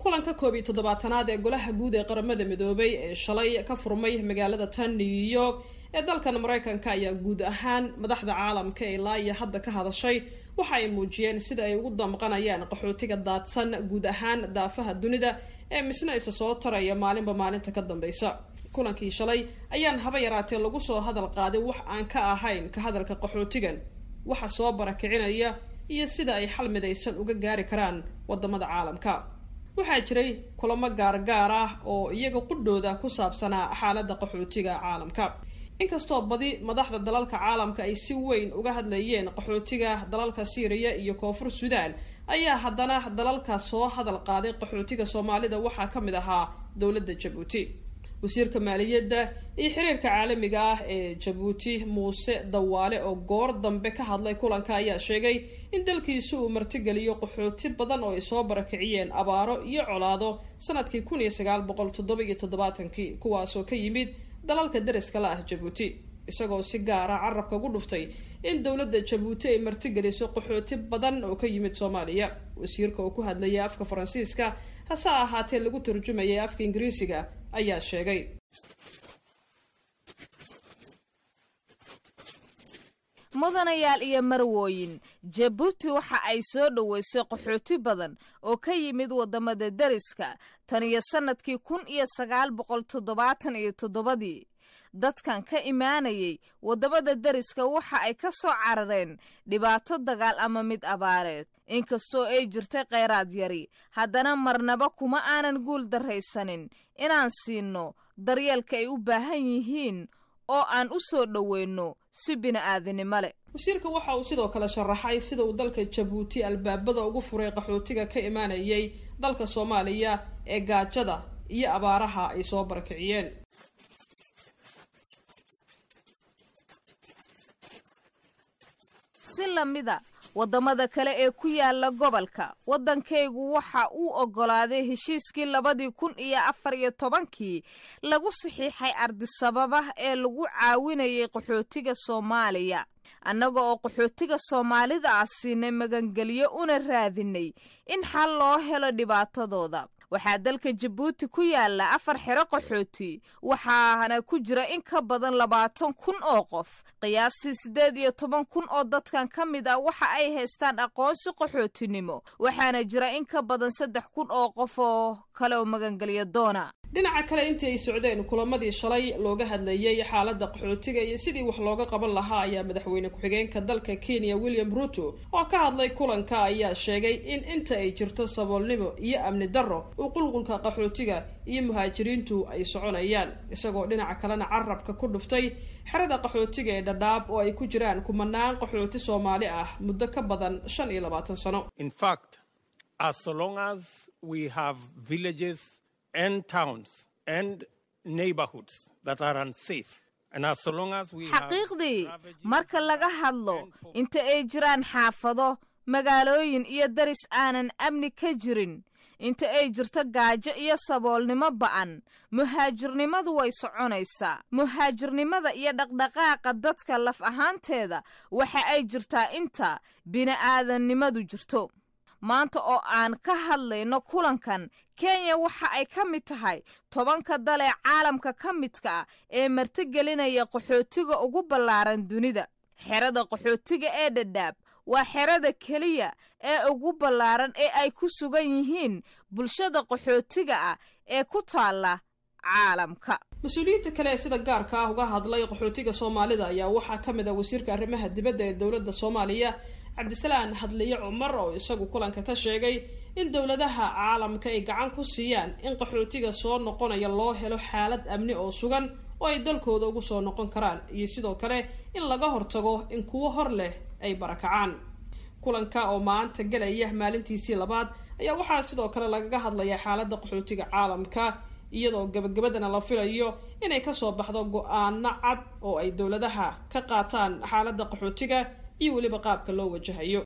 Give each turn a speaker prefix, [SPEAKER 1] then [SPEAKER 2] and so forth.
[SPEAKER 1] kulanka koob iyo toddobaatanaad ee golaha guud ee qaramada midoobay ee shalay ka furmay magaalada tan new york ee dalkan maraykanka ayaa guud ahaan madaxda caalamka ee ilaa iyo hadda ka hadashay waxa ay muujiyeen sida ay ugu damqanayaan qaxootiga daadsan guud ahaan daafaha dunida ee misna isa soo taraya maalinba maalinta ka dambeysa kulankii shalay ayaan haba yaraatee lagu soo hadal qaaday wax aan ka ahayn ka hadalka qaxootigan waxa soo barakicinaya iyo sida ay xal midaysan uga gaari karaan wadamada caalamka waxaa jiray kulamo gaargaar ah oo iyaga qudhooda ku saabsanaa xaaladda qaxootiga caalamka inkastoo badi madaxda dalalka caalamka ay si weyn uga hadlayeen qaxootiga dalalka syriya iyo koonfur suudaan ayaa haddana dalalka soo hadal qaaday qaxootiga soomaalida waxaa ka mid ahaa dowladda jabuuti wasiirka maaliyadda iyo xiriirka caalamiga ah ee jabuuti muuse dawaale oo goor dambe ka hadlay kulanka ayaa sheegay in dalkiisu uu martigeliyo qaxooti badan oo ay soo barakiciyeen abaaro iyo colaado sanadkii kun iyo sagaal boqol toddoba iyo toddobaatankii kuwaasoo ka yimid dalalka dariska la ah jabuuti isagoo si gaara carabka ugu dhuftay in dowladda jabuuti ay martigeliso qaxooti badan oo ka yimid soomaaliya wasiirka oo ku hadlayay afka faransiiska hase ahaatee lagu turjumayay afka ingiriisiga ayaa sheegay
[SPEAKER 2] mudanayaal iyo marwooyin jabuuti waxa ay soo dhoweysay qaxooti badan oo ka yimid waddamada deriska tan iyo sannadkii kun iyo sagaal boqol toddobaatan iyo toddobadii dadkan ka imaanayay waddamada deriska waxa ay ka soo carareen dhibaato dagaal ama mid abaareed inkastoo ay jirtay khayraad yari haddana marnaba kuma aanan guul darraysanin inaan siinno daryeelka ay u baahan yihiin oo aan u soo dhoweyno si bini'aadanimo leh
[SPEAKER 1] wasiirka waxa uu sidoo kale sharaxay sida uu dalka jabuuti albaabada ugu furay qaxootiga ka imaanayay dalka soomaaliya ee gaajada iyo abaaraha ay soo barakiciyeen
[SPEAKER 2] si lamida waddamada kale ee ku yaala gobolka waddankaygu waxa uu oggolaaday heshiiskii labadii kun iyo afar iyo tobankii lagu saxiixay ardisababa ee lagu caawinayay qaxootiga soomaaliya annaga oo qaxootiga soomaalida ah siinay magangelyo una raadinay in xal loo helo dhibaatadooda waxaa dalka jabuuti ku yaala afar xero qaxooti waxaana ku jira in ka badan labaatan kun oo qof qiyaastii siddeed iyo toban kun oo dadkan ka mid ah waxa ay haystaan aqoonsi qaxootinimo waxaana jira in ka badan saddex kun oo qof oo kale oo magangelya doona
[SPEAKER 1] dhinaca kale intii ay socdeen kulamadii shalay looga hadlayay xaaladda qaxootiga iyo sidii wax looga qaban lahaa ayaa madaxweyne ku-xigeenka dalka kenya william ruto oo ka hadlay kulanka ayaa sheegay in inta ay jirto saboolnimo iyo amni darro uu qulqulka qaxootiga iyo muhaajiriintu ay soconayaan isagoo dhinaca kalena carabka ku dhuftay xerada qaxootiga ee dhadhaab oo ay ku jiraan kumanaan qaxooti soomaali ah muddo ka badan shan iyo labaatan sano
[SPEAKER 2] xaqiiqdii marka laga hadlo inta ay jiraan xaafado magaalooyin iyo daris aanan amni ka jirin inta ay jirto gaajo iyo saboolnimo ba'an muhaajirnimadu way soconaysaa muhaajirnimada iyo dhaqdhaqaaqa dadka laf ahaanteeda waxa ay jirtaa inta bini'aadannimadu jirto maanta oo aan ka hadlayno kulankan kenya waxa ay ka mid tahay tobanka dal ee caalamka ka midka ah ee martigelinaya qaxootiga ugu ballaaran dunida xerada qaxootiga ee dhadhaab waa xerada keliya ee ugu ballaaran ee ay ku sugan yihiin bulshada qaxootiga ah ee ku taalla caalamka
[SPEAKER 1] mas-uuliyiinta kale ee sida gaarka ah uga hadlay qaxootiga soomaalida ayaa waxaa ka mid ah wasiirka arrimaha dibadda ee dowladda soomaaliya cabdisalaan hadliye cumar oo isagu kulanka ka sheegay in dowladaha caalamka ay gacan ku siiyaan in qaxootiga soo noqonaya loo helo xaalad amni oo sugan oo ay dalkooda ugu soo noqon karaan iyo sidoo kale in laga hortago in kuwo hor leh ay barakacaan kulanka oo maanta gelaya maalintiisii labaad ayaa waxaa sidoo kale lagaga hadlayaa xaaladda qaxootiga caalamka iyadoo gabagabadana la filayo inay kasoo baxdo go-aano cad oo ay dowladaha ka qaataan xaaladda qaxootiga iyo weliba qaabka loo wajahayo